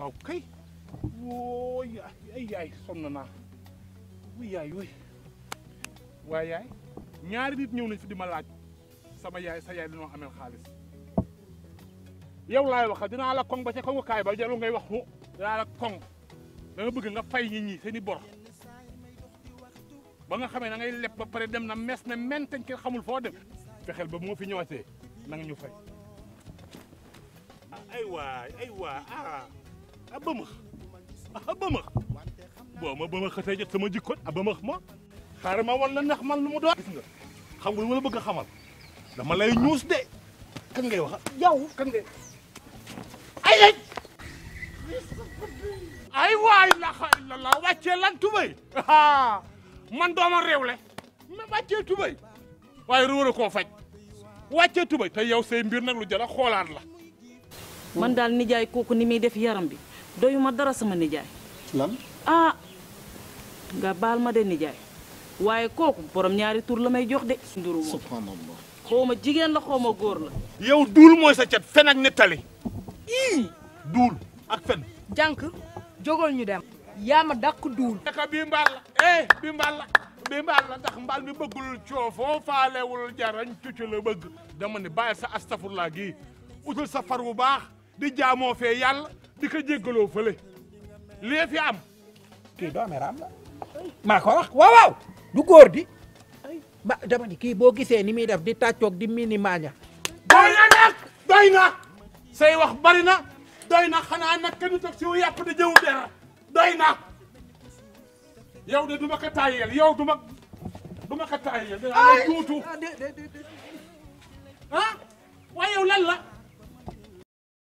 waaw kay woo yaay ay yaay sonn naa wuy yaay wuy waaye yaay ñaari nit ñëw nañ fi di ma laaj sama yaay sa yaay dañoo amel xaalis yow laay waxal dinaa la koŋ ba ca koŋukaay ba jarul ngay wax mu dinaa la koŋ da nga bëgg nga fay nit ñi seen i bor ba nga xamee na ngay leb ba pare dem na mes ne mentañ kenn xamul foo dem fexeel ba moo fi ñëwaatee na nga ñu fay ay waay ay waay ah a bëmëx a bëmëx boo ma bëmëx xasee jot sama jikkoon a bëmëx ma xaaral ma wan la ndax man lu mu doon gis nga xam nga lu ma la bëgg a xamal dama lay ñuus de kan ngay wax yow kan ngay ay ay ay waay laxa illallah wàccee lan tubay man dooma réewle ma wàccee tubay waaye ruur a koo faj wàccee tubay te yow say mbir nag lu jar a xoolaat la man daal nijaay kooku ni muy def yaram bi doyuma dara sama nijaay lan ah nga baal ma de nijaay waaye kooku borom ñaari tur la may jox de nduru moom subhanallah xaw ma jigéen la xaw ma góor la yow duul mooy sa cat fen ak nettali ii duul ak fen jànk jógal ñu dem yaa ma dàq duul naka bii mbaal la eh bii mbaal la bii mbaal la ndax mbaal mi bëggul coofoo faalewul jarañ cucu la bëgg dama ne bàyyi sa astafurlaa gii utul sa far bu baax di jaamoo fee yàlla di ko jéggaloo fële lii fi am kii doomeeraam la maa ko wax waaw waaw du góor di ba dama ni kii boo gisee ni muy def di tàccoog di mini maaña doy na nag doy na say wax bari na doy na xanaa nag kenn toog si wu yàpp di jëw dara doy na yow de du ma ko taayeel yow du ma du ma ko taayeel dinaa la tuutu ah waaye yow lan la